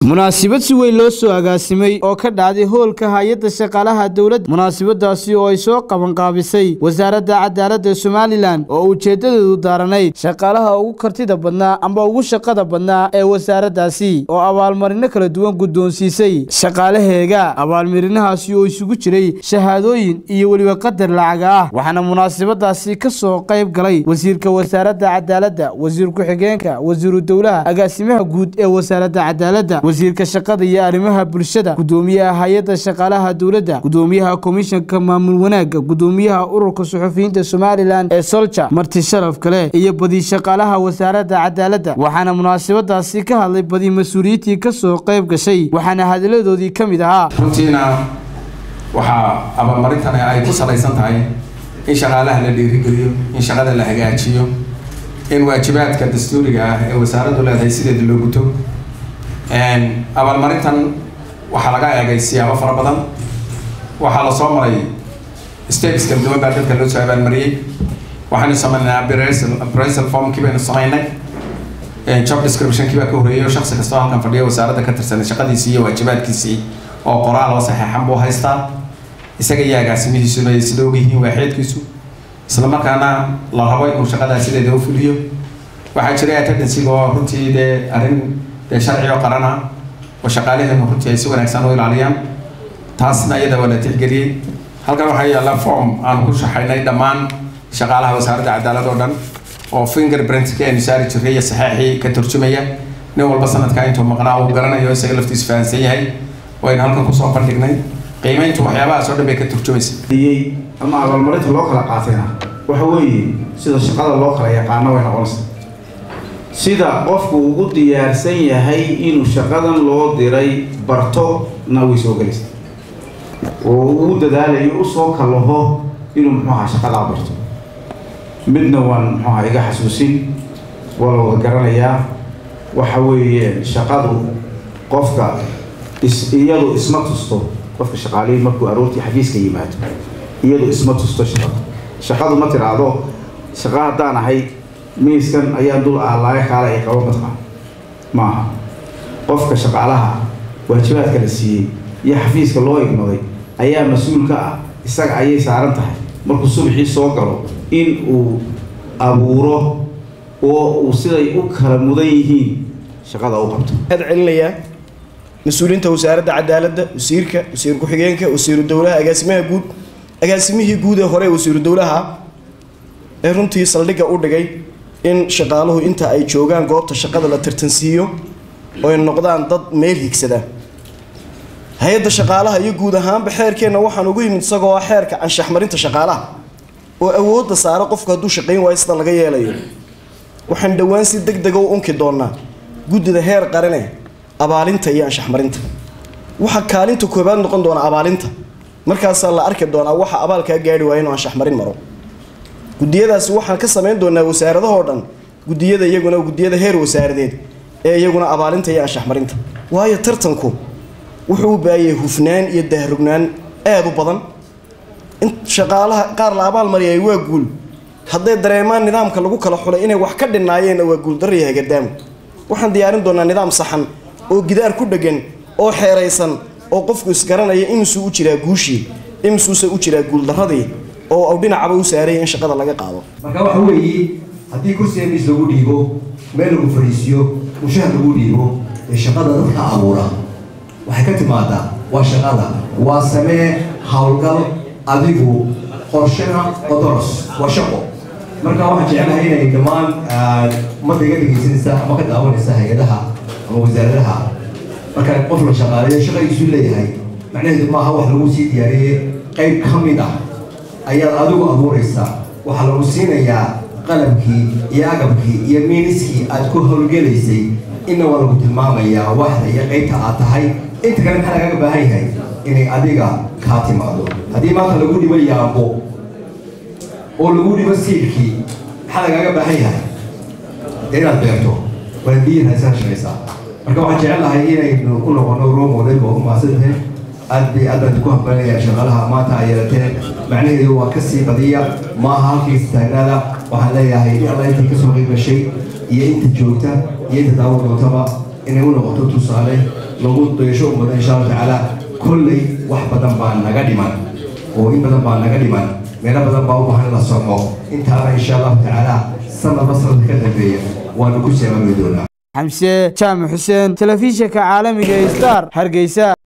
munaasabad si weyn loo soo agaasimay oo ka dhacday hoolka hay-adda shaqaalaha dowladda munaasabadaasi oo ay soo qabanqaabisay wasaaradda cadaaladda somalilan oo ujeeddadeedu daaranayd shaqaalaha ugu kartida badnaa amba ugu shaqada badnaa ee wasaaraddaasi oo abaalmarino kala duwan guddoonsiisay shaqaalaheega abaalmarinahaasi oo isugu jiray shahaadooyin iyo weliba qadar lacaga ah waxaana munaasabadaasi ka soo qayb galay wasiirka wasaaradda cadaaladda wasiir ku-xigeenka wasiiru dowlaha agaasimaha guud ee wasaaradda cadaaladda wasiirka shaqada iyo arrimaha bulshada gudoomiyaha hay-adda shaqaalaha dowladda gudoomiyaha komishanka maamul wanaagga gudoomiyaha ururka suxufiyiinta somalilan ee solja marti sharaf kale iyo badi shaqaalaha wasaaradda cadaaladda waxaana munaasabadaasi ka hadlay badi mas-uuliyiintii ka soo qayb gashay waxaana hadalladoodii ka mid ahaa runtiina waxaa abaalmarintani ay ku salaysan tahay in shaqaalaha la dhiirigeliyo in shaqada la hagaajiyo in waajibaadka dastuuriga ah ee wasaaraddu leedahay sideeda loo guto abaalmarintan waxaa laga eegay siyaabo fara badan waxaa lasoo maray steps kala duwan baa dadka loo soo abaalmariyey waxaynu sameynaa appraisal formkii baynu samaynay job descriptionkii baa ka horreeyay oo shaksi kastoo halkan fadhiya wasaaradda ka tirsanay shaqadiisii iyo waajibaadkiisii oo qoraal oo saxeexan buu haystaa isaga iyo agaasimihiisuna ay sida ogyihiin waaxeedkiisu isla markaana la rabo inuu shaqadaa sideeda u fuliyo waxaa jiray attendancyga oo runtii dee arrin dee sharci oo qaran ah oo shaqaalaheenu runtii ay si wanaagsan u ilaaliyaan taasna iyada waa la tixgeliyey halkan waxaa yaalla form aan ku shaxaynay dhammaan shaqaalaha wasaaradda cadaalad oo dhan oo fingerprintka aynu saari jirray iyo saxeexii ka turjumaya nin walba sanadkaa intuu maqnaa uu garanayo isaga laftiisu fahansan yahay waynu halkan kusoo bandhignay qiimayntu waxyaabahaas oo dhan bay ka turjumaysa ama abaalmarinta loo kala qaatayna waxa weeye sida shaqada loo kala yaqaano way noqonaysa sida qofku ugu diyaarsan yahay inuu shaqadan loo diray bartona way soo gelaysa oo uu dadaalayo usoo kalaho inuu muxuaha shaqadaa barto midna waan muxuaha iga xasuusin waa la wada garanayaa waxa weeye shaqadu qofka is iyadu isma tusto qofka shaqaalihii markuu aroortii xafiiska yimaado iyadu isma tusto shaqada shaqadu ma tiraahdo shaqa haddaan ahay miiskan ayaa dul aalaaga kaala ay qabo mataqaan maaha qofka shaqaalaha waajibaadka la siiyey iyo xafiiska loo igmaday ayaa mas-uul ka ah isaga ayay saaran tahay markuu subaxii soo galo in uu abuuro oo uu siday u kala mudan yihiin shaqada u qabto celinayaa mas-uuliyiinta wasaaradda cadaaladda wasiirka wasiir ku-xigeenka wasiiru dowlaha agaasimaha guud agaasimihii guud ee hore wasiiru dowlaha ee runtii saldhigga u dhigay in shaqaaluhu inta ay joogaan goobta shaqada la tartansiiyo oo ay noqdaan dad meel higsada hay-adda shaqaalaha iyo guud ahaanba xeerkeenna waxaan ugu yimid isagoo ah xeerka anshaxmarinta shaqaalaha oo awoodda saara qofku hadduu shaqayn waayo sida laga yeelayo waxaan dhowaan si deg dega u unki doonaa guddida heer qarine abaalinta iyo anshaxmarinta waxaa kaalinta koobaad noqon doona abaalinta markaasaa la arki doonaa waxa abaalkaa gaari waaya inuu anshaxmarin maro gudiyadaasi waxaan ka samayn doonaa wasaaradahoo dhan gudiyada iyaguna gudiyada heer wasaaradeed ee iyaguna abaalinta iyo anshaxmarinta waayo tartanku wuxuu u baahayay hufnaan iyo dahrugnaan aada u badan in shaqaalaha qaar la abaal mariyay waa guul hadday dareemaan nidaamka lagu kala xulay inay wax ka dhinaayeenna waa guuldarriya hagadaamo waxaan diyaarin doonaa nidaam saxan oo gidaar ku dhegan oo xeeraysan oo qofku isgaranaya imisuu u jiraa guushii imisuuse u jiraa guuldarradii oo au dhinacaba u saaraya in shaqada laga qaado marka waxa weeye haddii kursiga miis lagu dhiibo meel lagu fariisiyo mushahar lagu dhiibo ee shaqada dadka abuura waxay ka timaadaa waa shaqada waa samee howlgal adigu qorshena odoros waa shaqo marka waxaan jeclahay inay dhammaan ummadda iga dhegaysanaysa ama ka daawanaysa hay-adaha ama wasaaradaha marka qof la shaqaaleeyo shaqadiisu leeyahay macnaheedu maaha wax lagu sii diyaariyey qayb ka mid ah ayaad adigu abuuraysaa waxaa lagu siinayaa qalabkii iyo agabkii iyo miiniskii aad ku howlgelaysay inna waa lagu tilmaamayaa waxda iyo qaybta aad tahay inta kale maxaa lagaga baahan yahay inay adiga kaa timaado haddii maanta lagu dhibo yaabo oo lagu dhibo siilkii maxaa lagaaga baahan yahay dee inaad beerto waad biyihin haysaa shaqaysaa marka waxaan jecel lahay inaynu u noqono role model oo umaasantahay aad bay aadaan ku hambalinaya shaqaalaha maanta ay yeelateen macnaheedu waa kasii badiya maaha halkiis taagnaada waxaan leeyahay in alla intay kasoo qayb gashay iyo inta joogta iyo inta daawo doontaba inay u noqoto tusaale lagu dayasho ummada insha allahu tacaala kolley wax badan baa naga dhiman oo in badan baa naga dhiman meelo badan baa u baahan la soco intaaba insha allahu tacaala sanadba sanadka ka dambeeya waanu ku seemaami doonaa xamse jaamac xuseen telefishinka caalamiga ee star hargeysa